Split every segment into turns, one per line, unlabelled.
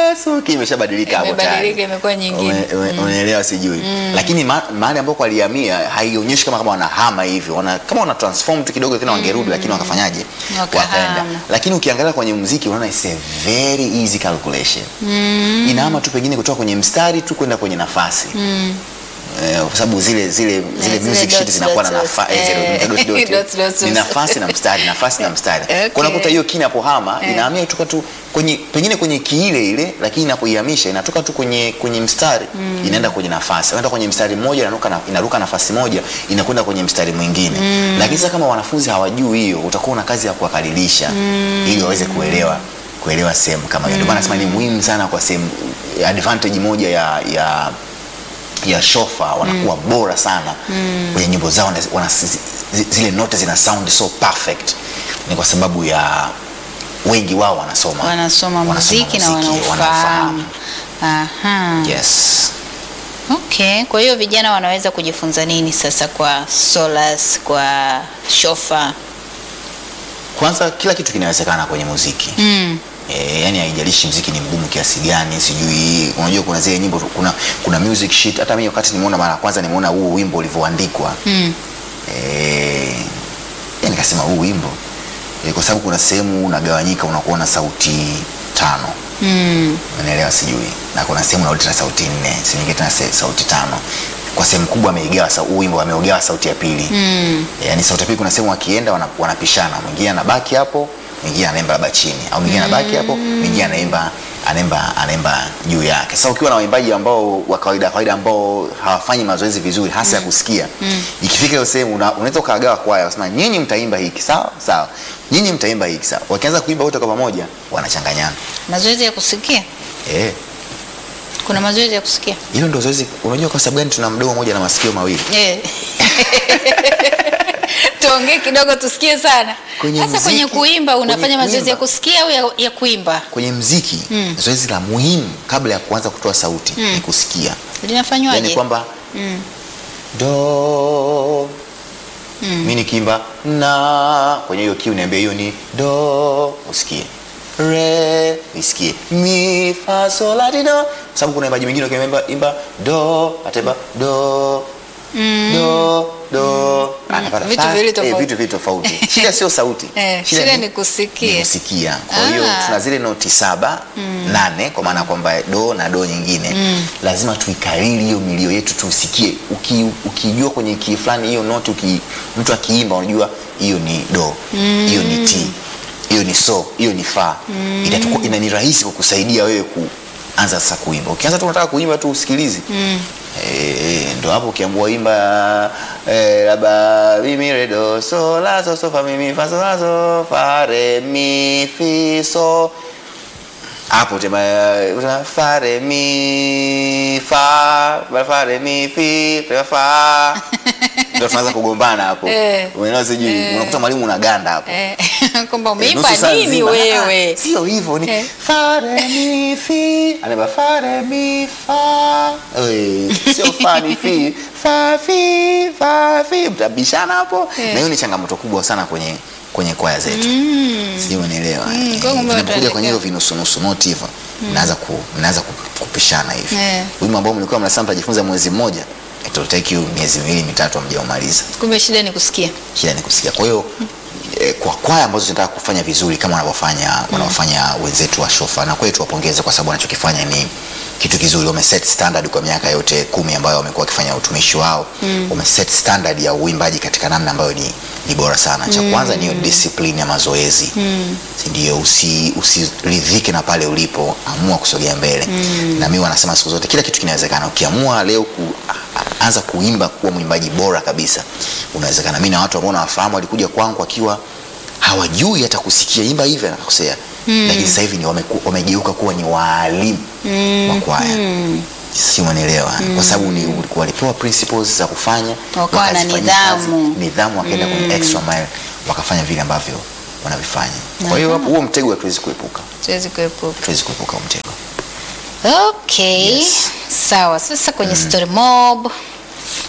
Yesu kimeshabadilika hapo tayari.
Imebadilika, imekuwa nyingine.
Ume- ume- Umeelewa sijui. Lakini ma- mahali ambako walihamia haionyeshi kama kama wanahama hivi. Wana kama wana transform tu kidogo tena wangerudi lakini wakafanyaje?
Wakahama.
Lakini ukiangalia kwenye muziki unaona it's a very easy calculation. Inahama tu pengine kutoka kwenye mstari tu kwenda kwenye nafasi. Eh, kwa sababu zile zile zile
zile
music sheet
dots,
zinakuwa na
dots,
nafasi
eh,
dot, dot,
dots, dots,
ni
dots.
nafasi na mstari nafasi na mstari
Okay.
kwa unakuta hiyo kina inapohama inahamia kutoka tu kwenye pengine kwenye kiile ile lakini inapoihamisha inatoka tu kwenye kwenye mstari inaenda kwenye nafasi inaenda kwenye mstari mmoja inaruka na, inaruka nafasi moja inakwenda kwenye mstari mwingine lakini sasa kama wanafunzi hawajui hiyo utakuwa una kazi ya kuwakadirisha ili waweze kuelewa kuelewa sehemu kama hiyo ndio maana nasema ni muhimu sana kwa sehemu advantage moja ya ya ya shofa wanakuwa bora sana kwenye nyimbo zao wana- wana, zi- zi- zile note zina sound so perfect ni kwa sababu ya wengi wao wanasoma
wanasoma muziki na
muziki,
wanaufahamu. Aha.
yes
Okay, kwa hiyo vijana wanaweza kujifunza nini sasa kwa Solas, kwa Shofa?
kwanza kila kitu kinawezekana kwenye muziki
Mm.
E, yani haijalishi mziki ni mgumu kiasi gani sijui unajua kuna zile nyimbo kuna, kuna music sheet hata mimi wakati nimeona mara ya kwanza nimeona huu wimbo ulivyoandikwa
Mm.
Eh, ya nikasema huu wimbo eh, kwa sababu kuna sehemu unagawanyika unakuwa na sauti tano
Mm.
unaelewa sijui na kuna sehemu unarudi tena sauti nne sehemu nyingine tena se- sauti tano kwa sehemu kubwa ameigawa sa- huu wimbo ameugawa sauti ya pili
Mm.
yaani sauti ya pili kuna sehemu wakienda wana- wanapishana mwingine anabaki hapo mwingine anaimba labda chini au mwingine anabaki hapo mwingine anaimba anaimba anaimba juu yake sasa ukiwa na waimbaji ambao wa kawaida kawaida ambao hawafanyi mazoezi vizuri hasa ya kusikia ikifika hiyo sehemu una- unaweza ukagawa kwaya unasema nyinyi mtaimba hiki sawa sawa nyinyi mtaimba hiki sawa wakianza kuimba wote kwa pamoja wanachanganyana
Mazoezi ya kusikia?
eh
Kuna mazoezi ya kusikia?
hilo ndio zoezi unajua kwa sababu gani tuna mdomo mmoja na masikio mawili
Eh. Tuongee kidogo tusikie sana.
Kwenye
Sasa kwenye
muziki,
kuimba unafanya
kwenye
mazoezi ya
kuimba.
kusikia au ya, ya kuimba?
kwenye mziki zoezi la muhimu kabla ya kuanza kutoa sauti ni kusikia
Linafanywaje?
yani kwamba
Mm.
do mi nikiimba na kwenye hiyo kiu niambia hiyo ni do usikie re isikie mi fa sol la ti do sababu kuna imbaji mwingine ukiimba imba do ataimba do do do anapata
Vitu
fa-
viwili
eh,
tofauti.
vitu viwili tofauti shida sio sauti
Eh, shida ni kusikia.
ni kusikia kwa hiyo
Ah.
tuna zile noti saba nane kwa maana kwamba do na do nyingine lazima tuikariri hiyo milio yetu tusikie Uki, ukijua kwenye kii fulani hiyo noti uki, mtu akiimba unajua hiyo ni do hiyo ni t hiyo ni so hiyo ni fa Itatuku- ina ni rahisi kukusaidia wewe kuanza sasa kuimba ukianza tu unataka kuimba tu usikilizi Eh, ndo hapo ukiambua imba eh, labda mimi re do so la so so fa mi mi fa so la so fa re mi fi so hapo tema uta fa re mi fa ba fa re mi fi fa fa ndo tunaanza kugombana hapo
Eh.
umeelewa sijui unakuta mwalimu unaganda hapo
Eh, kwamba
Eh,
umeimba
nusu saa
nini
nzima.
wewe?
Ah, Sio hivyo ni
Eh.
fa re mi fi. Anaimba fa re mi fa. Eh, Sio fa ni fi. Fa fi fa fi. Mtabishana hapo.
Eh.
Na hiyo ni changamoto kubwa sana kwenye kwenye kwaya zetu. Sio unaelewa.
Mm,
Eh,
kwa kumbe
Vinapokuja
watu
kwenye hiyo vinusu nusu noti hivyo. Mnaanza ku mnaanza ku- kupishana hivi.
Eh.
Wimbo ambao mlikuwa mnasema mtajifunza mwezi mmoja. It will take you miezi miwili mitatu hamjaumaliza
Kumbe shida ni kusikia.
shida ni kusikia. Kwa hiyo eh, kwa kwaya ambazo zinataka kufanya vizuri kama wanavyofanya wanaofanya wenzetu wa Shofa, na kweli tuwapongeze kwa sababu wanachokifanya ni kitu kizuri. Wameset standard kwa miaka yote kumi ambayo wamekuwa wakifanya utumishi wao mm. wameset standard ya uimbaji katika namna ambayo ni, ni bora sana. Cha kwanza ni hiyo discipline ya mazoezi mm. si ndio? Usi, usiridhike na pale ulipo, amua kusogea mbele mm. na mimi wanasema siku zote kila kitu kinawezekana. Ukiamua leo ku, anza kuimba kuwa mwimbaji bora kabisa, unawezekana. Mimi na watu ambao nawafahamu walikuja kwangu wakiwa hawajui hata kusikia imba hivi anakosea mm. lakini sasa hivi ni wameku- wamegeuka kuwa ni waalimu mm. wa kwaya mm. si unanielewa mm. kwa sababu ni walipewa principles za kufanya
Wakawa na
wakazifanyia kazi,
nidhamu.
nidhamu wakaenda kwenye extra mile wakafanya vile ambavyo wanavifanya kwa hiyo hapo huo mtego hatuwezi kuepuka
Siwezi kuepuka.
hatuwezi kuepuka huo mtego
Okay.
Yes.
Sawa. Sasa kwenye story mob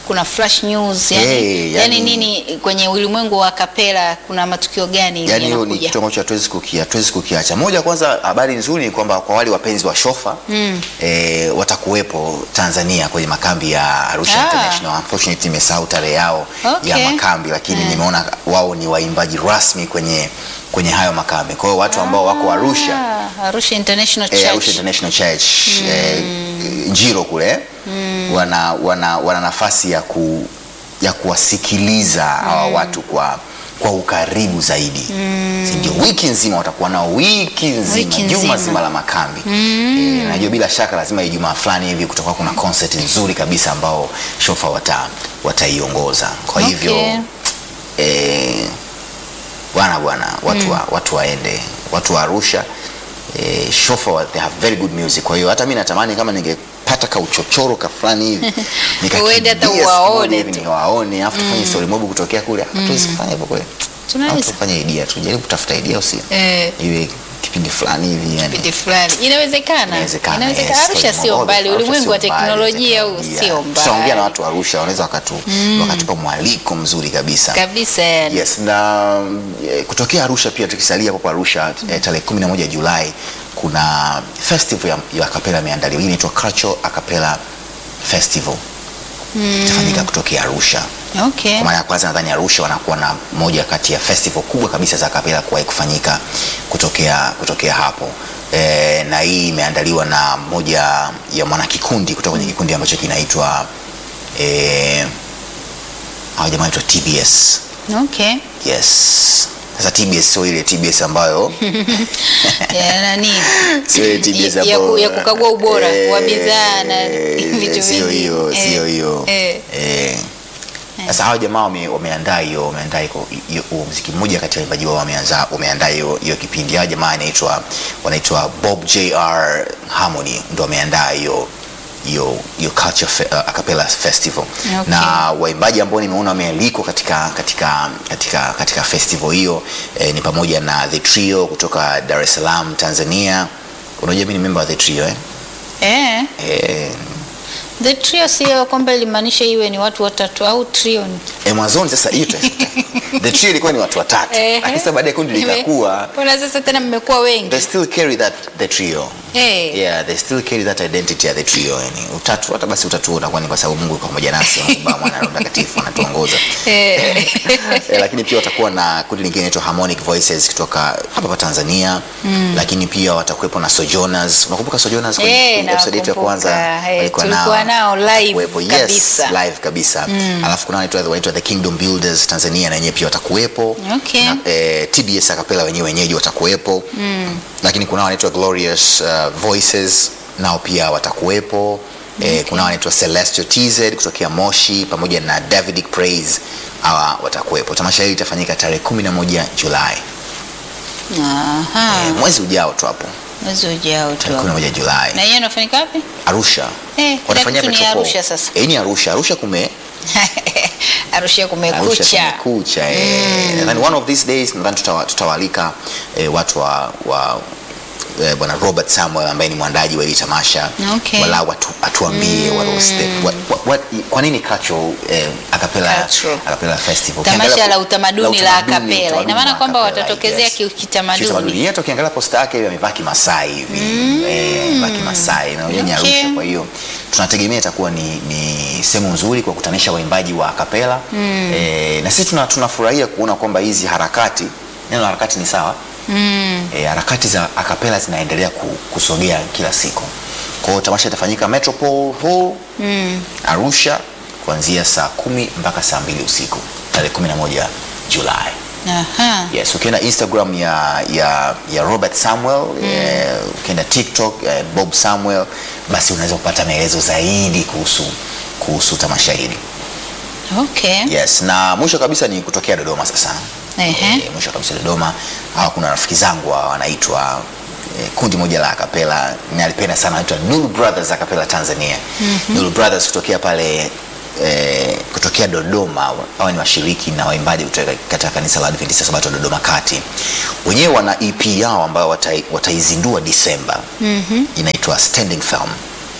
kuna flash news yani,
Eh,
yani,
yani-
nini kwenye ulimwengu wa kapela kuna matukio gani hivi
yani hiyo ni
yanakuja?
kitu ambacho hatuwezi kukia- hatuwezi kukiacha. Moja, kwanza habari nzuri ni kwamba kwa wale wapenzi wa shofa mm. e, watakuwepo Tanzania kwenye makambi ya Arusha
Ah.
International. Unfortunately nimesahau tarehe yao
Okay.
ya makambi, lakini nimeona wao ni waimbaji rasmi kwenye kwenye hayo makambi. Kwa hiyo watu ambao wako Arusha
Ah, Arusha International
eh,
Church.
Arusha International Church eh, Njiro kule wana, wana, wana nafasi ya, ku, ya kuwasikiliza hawa watu kwa kwa ukaribu zaidi Si ndio wiki nzima watakuwa nao wiki nzima
Wiki
juma
nzima.
zima la makambi eh, najua bila shaka lazima ijumaa fulani hivi kutakuwa kuna concert nzuri kabisa ambao shofa wata wataiongoza kwa hivyo
Okay.
eh, bwana bwana watu, wa, watu waende watu wa Arusha eh, shofa wa, they have very good music kwa hiyo hata mi natamani kama ningepata ka uchochoro ka fulani hivi
Uende hata
nikakimbia siku
uwaone
moja hivi
tu.
niwaone alafu tufanye story mob kutokea kule hatuwezi kufanya hivyo kweli
Tunaweza.
Au tufanye idea tujaribu kutafuta idea usi
Eh,
iwe kipindi fulani hivi yani
kipindi fulani inawezekana.
Inawezekana,
Inawezekana.
yes,
Arusha
story
sio
mob.
mbali,
Arusha
ulimwengu wa
sio mbali,
teknolojia huu
teknolojia.
sio
tutaongea na
mbali
watu wa Arusha wanaweza wakatu, wakatupa mwaliko mzuri kabisa
kabisa yani.
Yes, na eh, kutokea Arusha pia tukisalia hapo Arusha eh, tarehe 11 Julai kuna festival ya, ya acapella imeandaliwa. Hii inaitwa Cultural Acapella Festival. Itafanyika kutokea Arusha.
Okay.
Kwa mara ya kwanza nadhani Arusha wanakuwa na moja kati ya festival kubwa kabisa za acapella kuwahi kufanyika kutokea, kutokea hapo. E, na hii imeandaliwa na moja ya mwanakikundi kutoka kwenye kikundi ambacho kinaitwa eh, hao jamaa wanaitwa TBS.
Okay.
Yes. Sasa TBS sio ile TBS ambayo
Ya nani?
sio ile TBS
Ya- ya
ambayo
ku- ya kukagua ubora
eh,
wa bidhaa na
eh,
vitu
sio
vingi.
hiyo,
Eh,
sio hiyo.
eh.
Eh. Sasa hao jamaa wame- wameandaa hiyo wameandaa hiyo hiyo- huo muziki mmoja kati ya waimbaji wao wameanza wameandaa hiyo hiyo kipindi. Hao jamaa anaitwa wanaitwa Bob JR Harmony ndio wameandaa hiyo hiyo hiyo culture fe, uh, acapella festival
Okay.
na waimbaji ambao nimeona wamealikwa katika katika katika katika festival hiyo eh, ni pamoja na The Trio kutoka Dar es Salaam Tanzania. Unajua mimi ni member wa The Trio eh?
Eh.
Eh,
The trio sio kwamba ilimaanisha iwe ni watu watatu au trio ni.
eh, mwanzoni sasa hiyo The Trio ilikuwa ni watu watatu
Ehe.
lakini sasa baadaye kundi likakuwa
Mbona sasa tena mmekuwa wengi?
they still carry that the trio
Eh.
yeah they still carry that identity ya the trio yani utatu hata basi utatu unakuwa ni kwa sababu Mungu yuko pamoja nasi na Baba Mwana na Roho Mtakatifu anatuongoza
Eh.
eh, lakini pia watakuwa na kundi lingine inaitwa Harmonic Voices kutoka hapa hapa Tanzania lakini pia watakuwepo na Sojourners unakumbuka Sojourners kwenye
Eh,
episode yetu ya kwanza
nakumbuka. Eh,
walikuwa
tulikuwa nao live
Kuwepo, yes,
kabisa.
live kabisa alafu kuna wanaitwa wanaitwa the Kingdom Builders Tanzania na wenyewe pia watakuwepo
Okay.
na, eh, TBS Acapella wenyewe wenyeji watakuwepo lakini kuna wanaitwa Glorious uh, Voices nao pia watakuwepo eh, kuna wanaitwa Celestial TZ kutokea Moshi pamoja na Davidic Praise hawa watakuwepo. Tamasha hili litafanyika tarehe 11 Julai
Aha.
eh, mwezi ujao tu hapo
Mwezi ujao
tarehe
tu.
11 Julai
Na hiyo inafanyika wapi?
Arusha.
Eh,
Watafanyia
kila kitu ni
Metropole.
Arusha sasa.
Eh, ni Arusha. Arusha kume
Arusha
Arusha
kumekucha.
kumekucha. Eh, nadhani one of these days nadhani tutawa- tutawaalika eh, watu wa, wa eh, bwana Robert Samuel ambaye ni mwandaji wa hili tamasha
Okay.
wala watu atuambie what was the, what, what, what, kwa nini cultural eh, acapella
Cultural.
acapella festival
Tamasha
Ukiangalia-
la utamaduni la acapella.
utamaduni
Ina maana
wa
kwamba
acapella,
watatokezea
yes.
ki- kitamaduni.
Kitamaduni. Yeye hata ukiangalia posta yake hivi amevaa kimasai hivi eh, amevaa kimasai na yeye ni
Okay.
Arusha kwa hiyo tunategemea itakuwa ni, ni sehemu nzuri kwa kukutanisha waimbaji wa akapela eh, na sisi tuna- tunafurahia kuona kwamba hizi harakati neno la harakati ni sawa
Mm.
eh, harakati za akapela zinaendelea ku, kusogea kila siku kwa hiyo tamasha itafanyika Metropole Hall
Mm.
Arusha kuanzia saa kumi mpaka saa mbili usiku tarehe 11 Julai
Aha.
Yes, ukienda Instagram ya, ya, ya Robert Samuel eh, ukienda TikTok eh, Bob Samuel, basi unaweza kupata maelezo zaidi kuhusu kuhusu tamasha hili.
Okay.
Yes, na mwisho kabisa ni kutokea Dodoma sasa.
Ehe.
Eh, mwisho kabisa Dodoma, hawa kuna rafiki zangu hawa wanaitwa eh, kundi moja la akapela nalipenda sana wanaitwa Nuru Brothers Acapella Tanzania. Nuru Brothers kutokea pale eh, kutokea Dodoma, hawa ni washiriki na waimbaji kutoka katika kanisa la Adventista Sabato Dodoma Kati. Wenyewe wana EP yao ambayo watai- wataizindua Disemba. Inaitwa Standing Firm.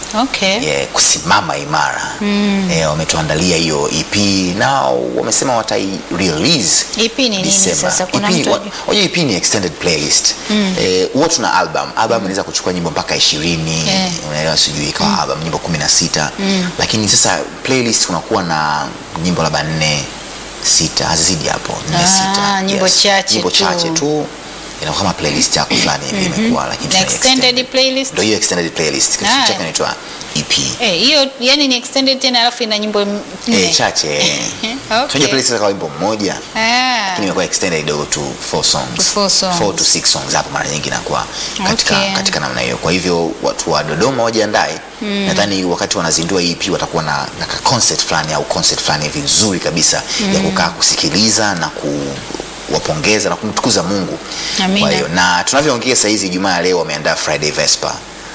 Okay.
yeah, kusimama imara mm. eh, wametuandalia hiyo EP na wamesema watai release
EP ni nini
December.
sasa? Kuna
EP,
mtu
wa-
ajui?
Unajua EP ni extended playlist eh, huwa tuna album album inaweza kuchukua nyimbo mpaka ishirini
Eh.
unaelewa sijui ikawa album nyimbo kumi na sita lakini sasa playlist kunakuwa na nyimbo labda nne sita hazizidi hapo nne
Ah,
sita
nyimbo chache
nyimbo
tu.
chache tu inakuwa kama playlist yako fulani hivi imekuwa lakini
Na
tuna
extended playlist?
ndio hiyo extended playlist kitu
Ah.
chake inaitwa EP
Eh, hiyo yani ni extended tena alafu ina nyimbo m- nne.
Eh, chache eh.
Okay.
Tunajua playlist za wimbo mmoja
Ah.
lakini imekuwa extended kidogo to four songs.
To four songs.
Four to six songs hapo mara nyingi inakuwa katika,
Okay.
katika namna hiyo. Kwa hivyo watu wa Dodoma wajiandae. Nadhani wakati wanazindua hii EP watakuwa na, na ka concert fulani au concert fulani hivi nzuri kabisa ya kukaa kusikiliza na kuwapongeza na kumtukuza Mungu.
Amina.
Kwa hiyo na tunavyoongea saa hizi Ijumaa ya leo wameandaa Friday Vesper.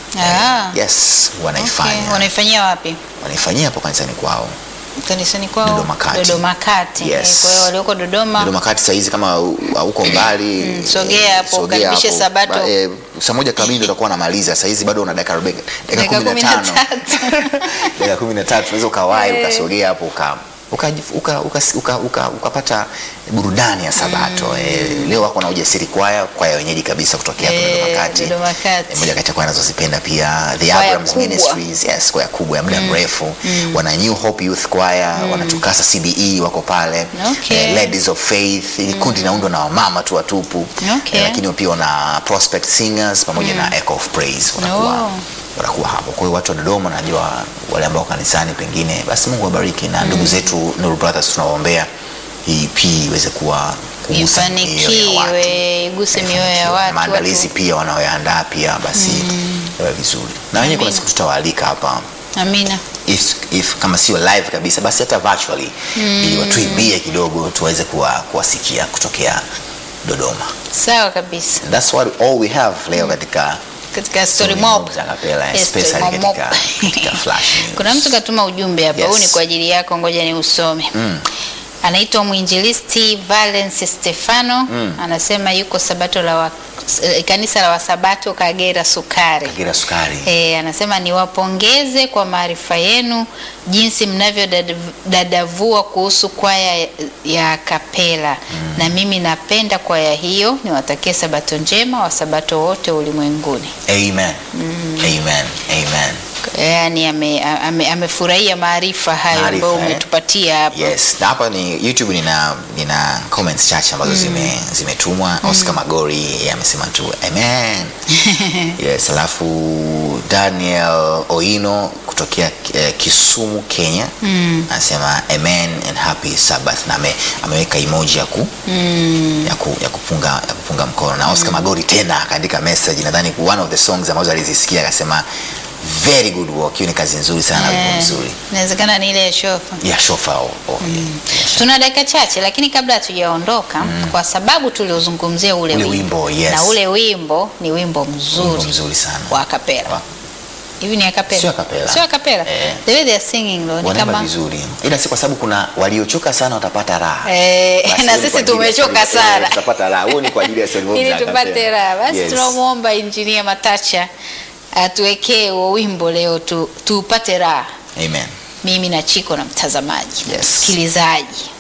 Ah.
Yes, wanaifanya.
Okay. Wanaifanyia wapi?
Wanaifanyia hapo kanisani kwao.
Kanisani kwao
Dodoma Kati.
Dodoma Kati.
Yes.
Eh, Kwa hiyo walioko Dodoma
Dodoma kati saa hizi kama u- hauko mbali
Mm, sogea hapo,
sogea
ukaribishe
hapo.
Sabato.
Ba- eh, saa moja kamili ndio utakuwa unamaliza saa hizi bado una dakika arobaini- dakika
dakika
kumi na
kumi na
tano
tatu.
dakika kumi na tatu unaweza ukawahi
Eh.
ukasogea hapo uka ukajif- uka- uka- uka- uka- ukapata burudani ya sabato eh, leo wako na ujasiri kwaya kwaya wenyeji kabisa kutokea hapo
Eh,
Dodoma kati
Dodoma Kati.
Eh, moja kati ya kwaya nazozipenda pia the
Kwaya
Abrams
kubwa.
Ministries yes kwaya kubwa ya muda mrefu wana New Hope Youth Choir wanatukasa CBE wako pale
Okay.
eh, Ladies of Faith ili kundi linaundwa na wamama tu watupu
Okay.
eh, lakini pia wana Prospect Singers pamoja na Echo of Praise wanakuwa
Oh.
wanakuwa hapo. Kwa hiyo watu wa Dodoma, najua wale ambao kanisani pengine, basi Mungu awabariki na ndugu zetu Nuru Brothers tunawaombea hii pia iweze kuwa kugusa mioyo ya watu.
ifanikiwe iguse mioyo ya watu
Maandalizi
watu-
pia wanaoyaandaa pia basi yawe vizuri, na wenyewe kuna
Amina.
siku tutawaalika hapa
amina
if, if kama sio live kabisa basi hata virtually ili watuimbie kidogo tuweze kuwa, kuwasikia kutokea Dodoma.
sawa kabisa
And that's what all we have leo katika
katika story
Story
mob
Mob za Kapela,
Yes, story
especially
mob.
katika- katika Flash News.
kuna mtu katuma ujumbe hapa huu
Yes.
ni kwa ajili yako ngoja ni usome anaitwa mwinjilisti Valence Stefano anasema yuko sabato la wa, eh, kanisa la wasabato Kagera Sukari
Kagera Sukari.
E, anasema niwapongeze kwa maarifa yenu jinsi mnavyodadavua kuhusu kwaya ya- ya kapela na mimi napenda kwaya hiyo. Niwatakie sabato njema wasabato wote ulimwenguni.
Amen. Amen. Amen.
Yaani ame- ame- amefurahia maarifa hayo
Maarifa,
ambayo
eh?
umetupatia hapa.
Yes, na hapa ni YouTube nina nina comments chache ambazo zime zimetumwa. Oscar Magori yeye amesema tu amen. yes, alafu Daniel Oino kutokea eh, Kisumu Kenya anasema amen and happy Sabbath na ame, ameweka emoji ya ku, ya, ku, ya kupunga ya kupunga mkono na Oscar Magori tena akaandika message nadhani one of the songs ambazo alizisikia akasema very good work. Hiyo ni kazi nzuri sana, wimbo
Eh,
mzuri.
Inawezekana ni ile ya shofa.
Ya shofa oh, oh, yeah, yeah.
Tuna dakika chache, lakini kabla hatujaondoka, kwa sababu tuliozungumzia ule,
Ule wimbo, yes.
na ule wimbo ni wimbo mzuri
Wimbo mzuri sana.
wa kapela.
Wa-
Hivi ni akapela?
Sio acapella.
Sio akapela.
Eh.
The way they are singing though, ni
wanaimba
kama
vizuri ila si kwa sababu kuna waliochoka sana watapata raha
Eh,
Basi
na
huo ni
sisi
kwa ajili ya
tumechoka
story-
sana.
eh, tutapata raha huo ni kwa ajili ya story mob
ili
za
tupate
acapella.
raha. Basi
Yes.
tunamwomba injinia Matacha atuwekee huo wimbo leo tu, tupate raha,
Amen
mimi na Chiko na mtazamaji
Yes.
msikilizaji.